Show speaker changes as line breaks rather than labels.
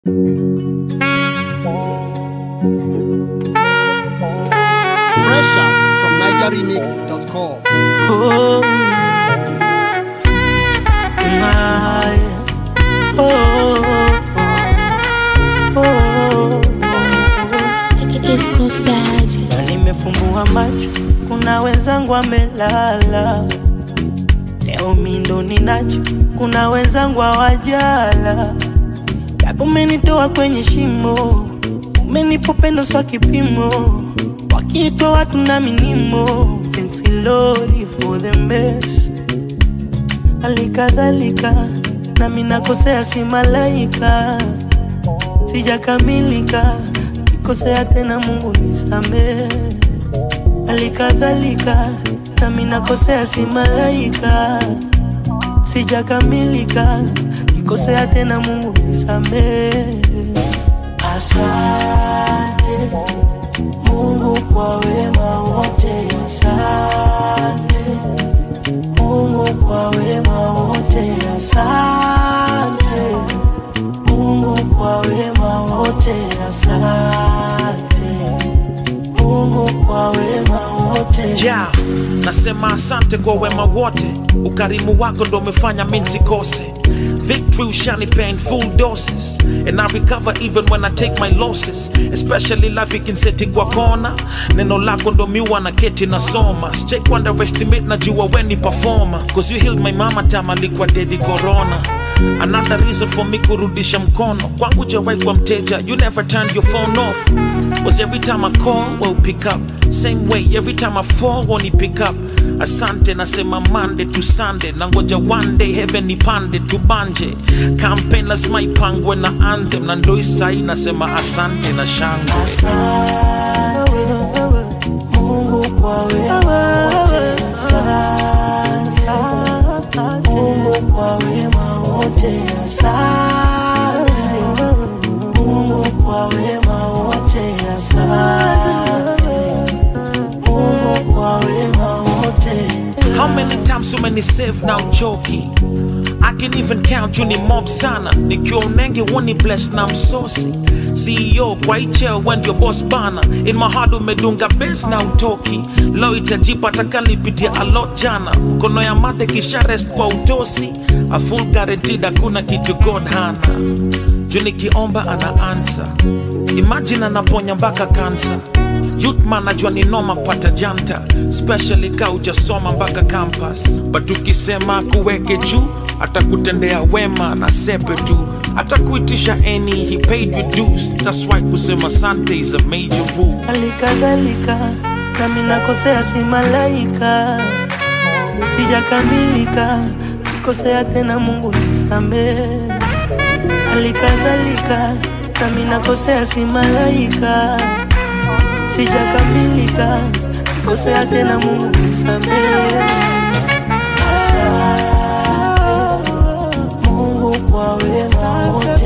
Fresh out from NigerRemix.com.
Oh, my. Oh, oh, oh,
Esco Daddy.
Na nimefumbua macho, kuna wenzangu amelala. Leo mi ndo ninacho, kuna wenzangu hawajala. Japo umenitoa kwenye shimo, umenipa upendo swa kipimo. Wakiitwa watu na minimo, thanks Lord for the best. Halikadhalika nami nakosea, si malaika, sijakamilika, kikosea tena, Mungu nisamehe. Halikadhalika nami nakosea, si malaika, sijakamilika, kikosea tena, Mungu nisamehe. Asante Mungu kwa wema wote, asante Mungu kwa wema wote, asante Mungu kwa wema wote, asante Mungu kwa wema wote.
yeah. nasema asante kwa wema wote ukarimu wako ndo umefanya mi nsikose victory ushanipea in full doses and i recover even when i take my losses especially life ikinseti kwa kona neno lako ndo miwa na keti nasoma sijai underestimate najua weni performer cause you healed my mama time alikuwa dedi corona another reason for me kurudisha mkono kwangu jawai kwa mteja you never turned your phone off was every time i call well pick up same way every time i fall won't pick up asante nasema monday to sunday na ngoja one day heaven ipande tubanje campaign lazima ipangwe na anthem na ndo isai nasema asante na shangwe
Mungu kwa wema wote, asante. Mungu kwa wema wote, asante. Mungu kwa wema wote, asante. Mungu kwa wema wote.
How many times so many save now choki I can even count you ni mob sana nikiwa unenge woni bless na msosi CEO kwa icheo when your boss bana in my heart umedunga base na utoki lo itajipa takalipitia a lot jana mkono ya mate kisha rest kwa utosi a full guaranteed hakuna kitu god hana juu nikiomba ana answer imagine anaponya mpaka kansa Youthman najua ni noma pata janta especially ka ujasoma mpaka campus but ukisema kuweke juu atakutendea wema na sepe tu atakuitisha any he paid you dues that's why kusema sante is a major rule
Halikadhalika nami nakosea, si malaika, sijakamilika, kikosea tena, Mungu nisamehe. Halikadhalika nami nakosea, si malaika, sijakamilika, kikosea tena, Mungu nisamehe. Asante Mungu kwa wema wote,